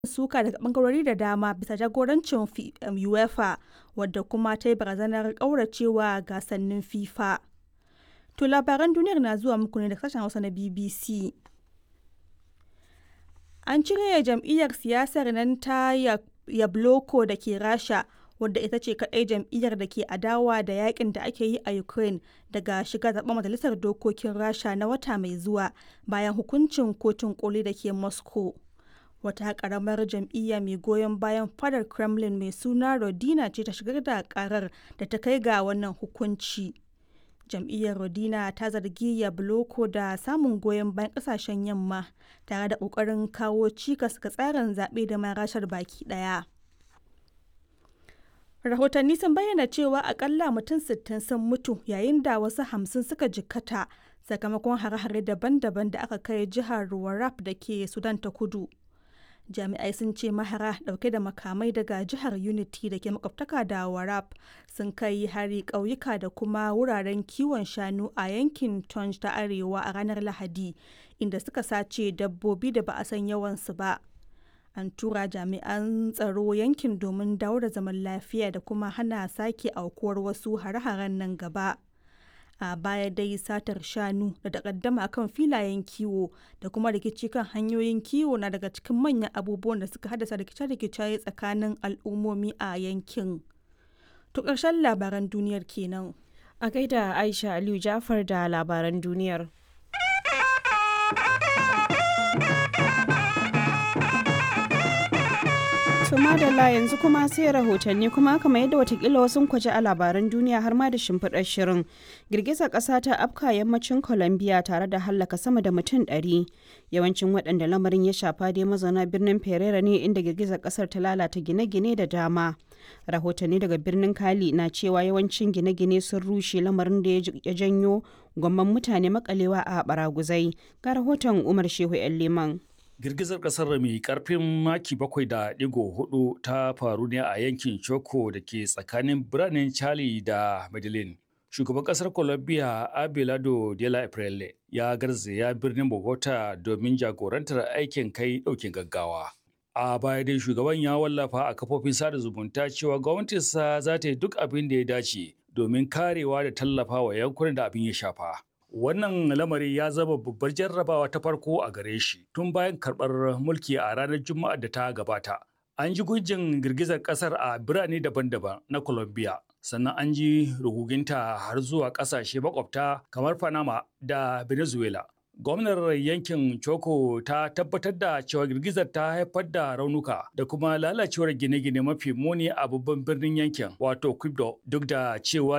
suka daga bangarori da dama bisa jagorancin UEFA wadda kuma ta yi barazanar ƙauracewa gasannin FIFA. To labaran duniyar na zuwa muku ne daga sashen Hausa na BBC. An cire jam'iyyar siyasar nan ta Yabloko da ke Rasha wadda ita ce kaɗai jam'iyyar da ke adawa da yakin da ake yi a Ukraine daga shiga zaben majalisar dokokin Rasha na wata mai zuwa bayan hukuncin kotun koli da ke Moscow. Wata karamar jam'iyya mai goyon bayan fadar Kremlin mai suna Rodina ce ta shigar da karar da ta kai ga wannan hukunci. Jam'iyyar Rodina ta zargi Yabloko da samun goyon bayan kasashen yamma tare da ƙoƙarin kawo cikas ga tsarin zaɓe da ma rashar baki ɗaya. rahotanni sun bayyana cewa akalla mutum 60 sun mutu yayin da wasu hamsin suka jikkata sakamakon hare-hare daban-daban da aka kai jihar warrap da ke sudan ta kudu jami'ai sun ce mahara dauke da makamai daga jihar unity da ke makwabtaka da warrap sun kai hari ƙauyuka da kuma wuraren kiwon shanu a yankin tonj ta arewa a ranar lahadi inda suka sace dabbobi da ba a san yawansu ba an tura jami'an tsaro yankin domin dawo da zaman lafiya da kuma hana sake aukuwar wasu hare-haren nan gaba a baya dai satar shanu da takaddama kan filayen kiwo da kuma rikici kan hanyoyin kiwo na daga cikin manyan abubuwan da suka haddasa rikice-rikice tsakanin al'ummomi a yankin to ƙarshen labaran duniyar kenan a gaida aisha aliyu jafar da labaran duniyar To madalla yanzu kuma sai rahotanni kuma kamar yadda watakila wasu kwaje a labaran duniya har ma da shimfiɗar shirin. Girgizar ƙasa ta afka yammacin Colombia tare da hallaka sama da mutum ɗari. Yawancin waɗanda lamarin ya shafa dai mazauna birnin Pereira ne inda girgizar ƙasar ta lalata gine-gine da dama. Rahotanni daga birnin Kali na cewa yawancin gine-gine sun rushe lamarin da ya janyo gwamman mutane makalewa a baraguzai. Ga rahoton Umar Shehu 'yan Liman. girgizar kasar mai karfin maki bakwai da digo hudu ta faru ne a yankin choco da ke tsakanin biranen charlie da medellin shugaban kasar colombia abelardo de la Aprele ya garzaya birnin bogota domin jagorantar aikin kai daukin gaggawa a baya dai shugaban ya wallafa a kafofin sada zumunta cewa gwamnatinsa za ta yi duk abin da ya dace domin karewa da tallafa wa yankunan da abin ya shafa Wannan lamari ya zama babbar jarrabawa ta farko a gare shi tun bayan karɓar mulki a ranar Juma'a da ta gabata. An ji gujin girgizar ƙasar a birane daban-daban na Colombia, sannan an ji ruguginta har zuwa ƙasashe makwabta kamar Panama da Venezuela. Gwamnar yankin Choco ta tabbatar da cewa girgizar ta haifar da raunuka da kuma lalacewar gine-gine mafi muni a babban birnin yankin wato Quibdo duk da cewa